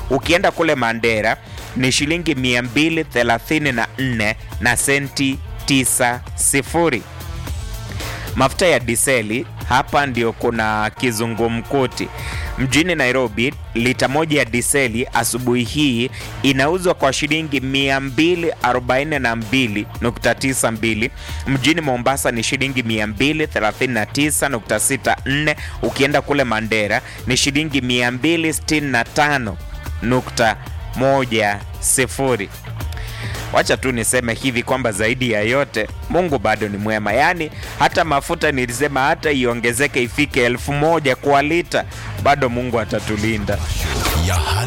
Ukienda kule Mandera ni shilingi 234 na senti 90. Mafuta ya diseli hapa ndio kuna kizungumkuti. Mjini Nairobi, lita moja ya diseli asubuhi hii inauzwa kwa shilingi 242.92. Mjini Mombasa ni shilingi 239.64. Ukienda kule Mandera ni shilingi 265.10. Wacha tu niseme hivi kwamba zaidi ya yote Mungu bado ni mwema. Yaani hata mafuta nilisema hata iongezeke ifike elfu moja kwa lita, bado Mungu atatulinda. ya hali